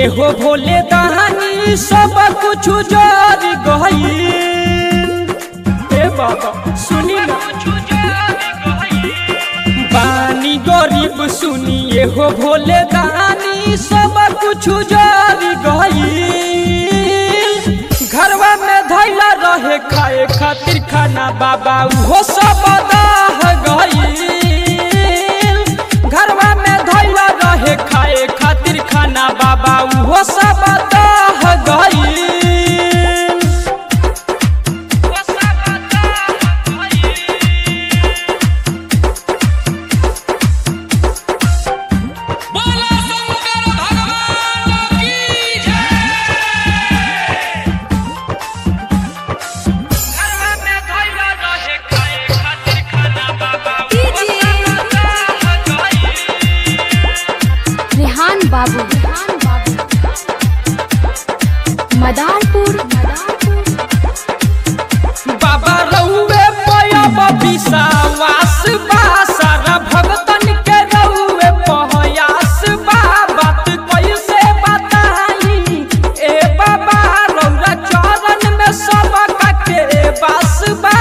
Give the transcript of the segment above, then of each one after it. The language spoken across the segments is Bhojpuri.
सुनिए हो भोले दहानी सब कुछ जर गई ए बाबा सुनी ना बानी गरीब सुनिए हो भोले दानी सब कुछ जर गई घरवा में धैला रहे खाए खातिर खाना बाबा उहो सब दाह गई घरवा में धैला रहे खाए खातिर खाना बाबा उहो सब दाह गई बोला शंकर भगवान की जय रेहान बाबू मदारपुर बाबा रउए पयब विश्वास बा सारा भगतन के रउए पहयास बा बात कैसे बताई ए बाबा रउरा चरण में सब के बास बा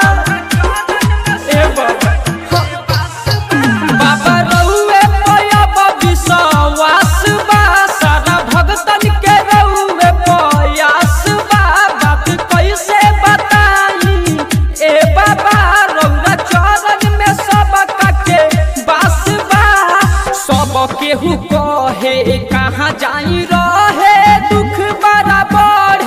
ए बाबा बाबा रउए पयब विश्वास बा सारा भगतन के रउए पयास बा बात कैसे बताई ए बाबा रउरा चरण में सब के बास बा सब केहू कहे कहाँ जाई रहे दुख बड़ा बढ़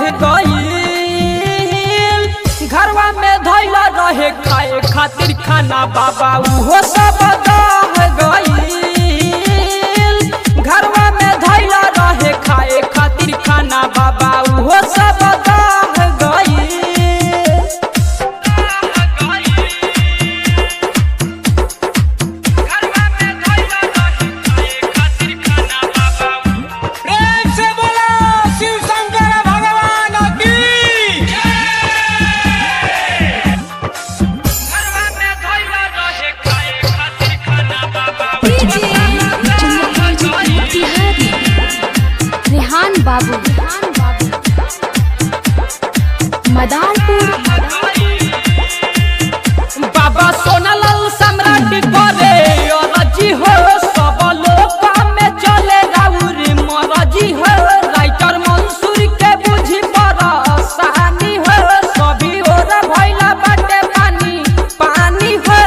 गईल घरवा में धैला रहे खाए खातिर खाना बाबा उहो सब दह गईल घरवा में धैला रहे खाए खातिर खाना बाबा उहो सब दह गईल प्रेम से बोला शिव शंकर भगवान की रेहान बाबू मदारपुर बाबा सोनालाल सम्राट करे अरजी हो सब लोग में चले राउर मरजी हो राइटर मंसूर के बुझी परेशानी हो सभी ओर भइला बाटे पानी पानी हो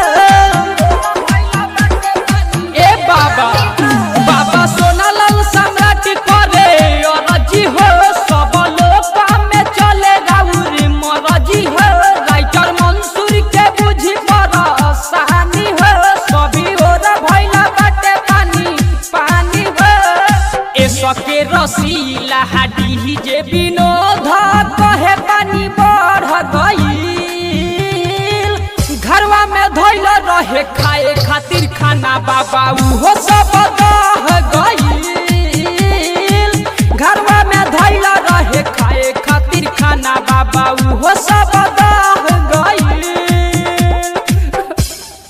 ए बाबा बाबा सोनालाल सम्राट करे अरजी हो सब लोग में चले राउर मरजी हो राइटर मंसूर के बुझी परेशानी हो सभी ओर भइला बाटे पानी पानी हो ए सके रसीला हाडी जे विनोद कहे पानी बढ़ गईल घरवा में धैल रहे खाए खातिर खाना बाबा उहो सब दह गईल घरवा में धैल रहे खाए खातिर खाना बाबा उहो सब